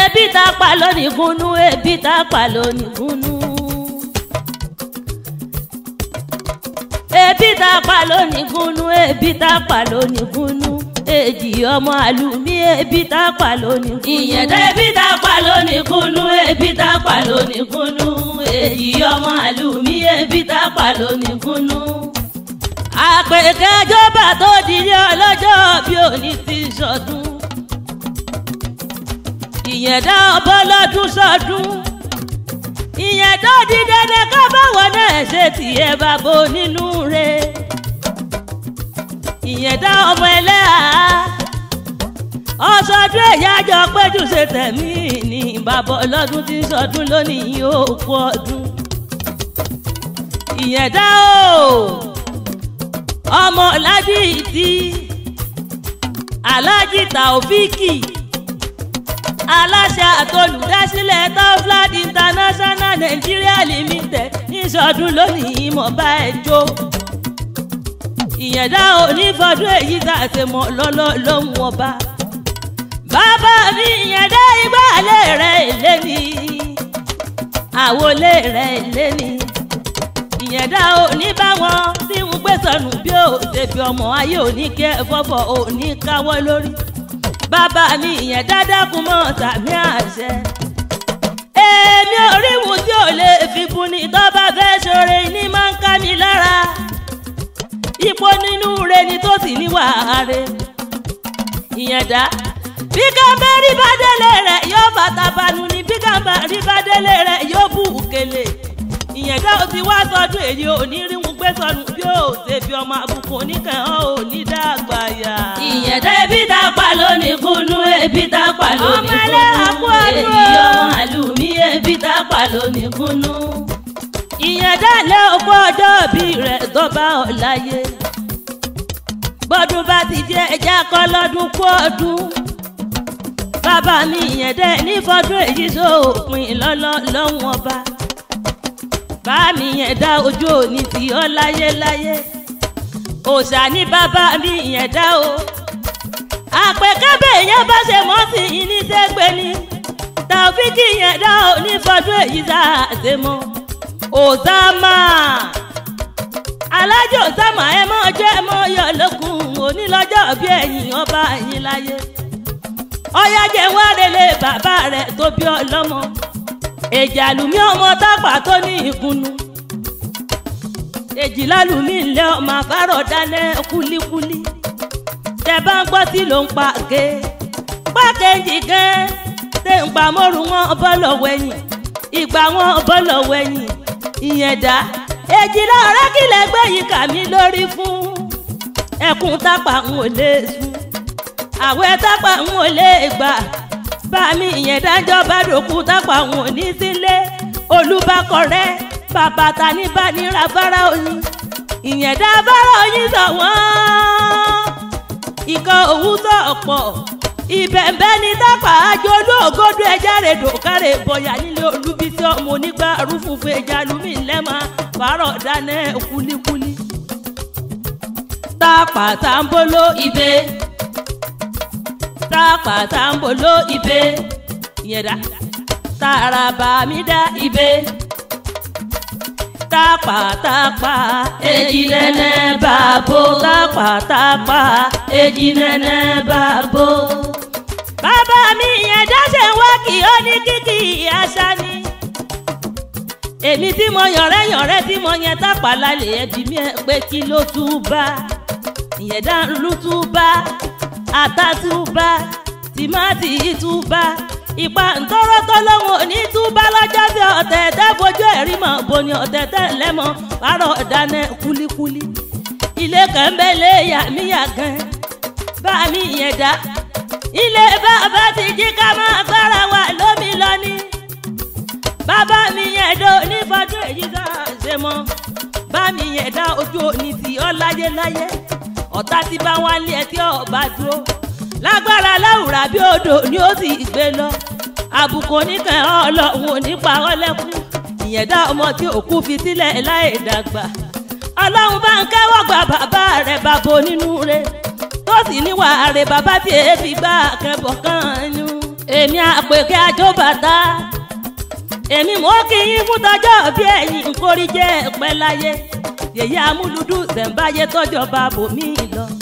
ebi tá a pa lónìí gúnú ebi tá a pa lónìí gúnú. ebi tá a pa lónìí gúnú ebi tá a pa lónìí gúnú èjì ọmọ àlùmí ebi tá a pa lónìí gúnú. ìyẹ̀dá ebi tá a pa lónìí gúnú ebi tá a pa lónìí gúnú èjì ọmọ àlùmí ebi tá a pa lónìí gúnú. àpèkẹ́jọba tó dilé ọlọ́jọ́ bí òní ti sọdún ìyẹ̀dá ọbọ̀lọ́dún sọdún ìyẹ̀dá dídẹ́dẹ́ ká báwọn náà ṣe tiẹ̀ bàbá nínú rẹ̀ ìyẹ̀dá ọmọ ẹlẹ́hà ọsọdún ẹ̀yájọ péjú ṣe tẹ̀mí ní bàbá ọlọ́dún tí ń sọdún lónìí yóò kú ọdún ìyẹ̀dá o ọmọ ládìtì alájì tàòfíkì aláṣẹ àtolùdásílẹ̀ toflad international nigeria limited níṣọdún lónìí mọ̀ bá ẹ jó ìyẹ̀dá onífọdún èyí tá a ṣe mọ̀ lọ́lọ́ lóhùn ọba bàbá mi ìyẹ̀dá ìgbàlẹ̀ rẹ̀ lé ní àwọlé rẹ̀ lé ní ìyẹ̀dá oníbàwọ̀n tí ń gbé sọnù bí ó ṣe fi ọmọ ayé òní kẹ́ fọ́fọ́ òní káwọ́ lórí bàbá mi ìyẹn dáadáa kún mọ́ tàbí àṣẹ. èmi ò rí wù tí ò lè fi bu ni tó bá fẹ́ ṣoore ní máa ń ká mi lára. ipò nínú re ni tó sì ní wàhálà. ìyẹn dá bí kàmbá rí bá délé rẹ̀ yóò bàtà banu ni bí kàmbá rí bá délé rẹ̀ yóò bù kele. ìyẹn dá o ti wá sọdún èyí ò ní rí wọn gbé sọnù bí ó ṣe fi ọmọ àbùkù oníkan ò ní dàgbà yá. ìyẹ̀dá ebi tá a pa lónìí kúnú ebi tá a pa lónìí kúnú èyí ọmọ àlùmí ebi tá a pa lónìí kúnú. ìyẹ̀dá lé òkú ọjọ́ bí rẹ̀ tó bá ọ láyé. bọ́dún bá ti jẹ́ ẹja kọ́ lọ́dún kú ọdún. bàbá mi ìyẹ̀dá nífọdún èyí sóòpin lọ́lọ́ lọ́hùn ọba bá mi yẹn dá ojú òní tí ọ láyé láyé òòṣà ní bàbá mi yẹn dá o àpèkábẹ̀ yẹn bá ṣe mọ́ sí i ní sẹ́gbẹ́ ni tàfíkì yẹn dá o ní fọdún èyí tá a ṣe mọ́ òsàmà alájọ òsàmà ẹ mọ́ ọjọ́ ẹ mọ́ yọ lókun onílọ́jọ́ bí ẹ̀yìn ọba ẹ̀yìn láyé ọyá jẹ́ wá relé bàbá rẹ̀ tó bí ọlọ́mọ èjì àlùmí ọmọ tápà tó ní ìkùnnù èjì lálùmí ńlẹ ọmọ àfárọ̀ dálẹ̀ kúlíkúlí tẹ bá ń gbọ́ tí ló ń pa ké pákéjì gan tẹ ń pa mọ́rù wọn bọ́lọ̀ wẹ̀yìn ìgbà wọn bọ́lọ̀ wẹ̀yìn ìyẹn dá èjì lọ́rẹ́ kílẹ̀ gbẹ̀yìn kà mí lórí fún ẹkùn tápà ń wò lè sùn àwẹ̀ tápà ń wò lè gbà bá mi ìyẹn dájọ́ bá dòkú tápà wọn ò ní sílé olùbákọ̀rẹ́ bàbá ta ní bá ní ra fárá oyin ìyẹn dá fárá oyin sọ wọ́n ikọ̀ òwú sọ ọ̀pọ̀ ìbẹ̀ǹbẹ̀ ní tápà àjọ olóògódó ẹja rẹ̀ dòkárẹ̀ bọ̀yà nílé olúbísí ọmọ onígbà rúfùfù ẹja lumi lẹ́mà fárọ̀ dáná kúlíkúlí tápà tàǹbóló ibẹ̀ tápà tàǹbóló ibẹ̀ ìyẹn dá tàràbà mi dá ibẹ̀ tápàtápà èjì nẹ́nẹ́ bàbó tápàtápà èjì nẹ́nẹ́ bàbó. bàbá mi yẹn dáṣẹ́ wá kí ó ní kíkì àṣà ni. èmi tí mo yànrẹ́ yànrẹ́ tí mo yẹn tápà lálẹ́ ẹbí mi ẹ pé kí ló tún bá ìyẹn dá ló tún bá ata tún bá tìmátì tún bá ìpa ntọ́rọ́ tọ́lọ́hún òní túbá lọ́jọ́ tí ọ̀tẹ̀ tẹ́ fojú ẹ̀rí mọ̀ boni ọ̀tẹ̀ tẹ́ lẹ́mọ̀ pàrọ̀ dáná kúlíkúlí. ilé kan bẹ́ lé yàmíyà gan bá mi yẹn dá. ilé bàbá ti jí ká máa gbára wa lómi lọ ní. bàbá mi yẹn dó nífọdún èyí tá a ṣe mọ́. bá mi yẹn dá ojú òní tí ọ láyé láyé. ọ̀tá ti bá wá lé ẹ tí ọba dúró lágbára láwùrà bí odò ni ó sì gbé lọ àbùkù oníkan ọlọ́run ò ní pa ọ́ lẹ́kún ìyẹn dá ọmọ tí òkú fi sílẹ̀ láì dàgbà ọlọ́run bá ń kẹ́wọ́ gba bàbá rẹ̀ bàbá onínú rẹ̀ tó sì níwà rẹ̀ bàbá tí èéfì gbà kẹ́bọ̀ kan nú. èmi àpèké àjọbàtà èmi mò ń kí yín fún tọjọ́ bí ẹ̀yin nkórí jẹ́ pẹ́ láyé yèyí amúlùdù ṣẹ̀ǹbáyé tọ́jọba bòmí lọ.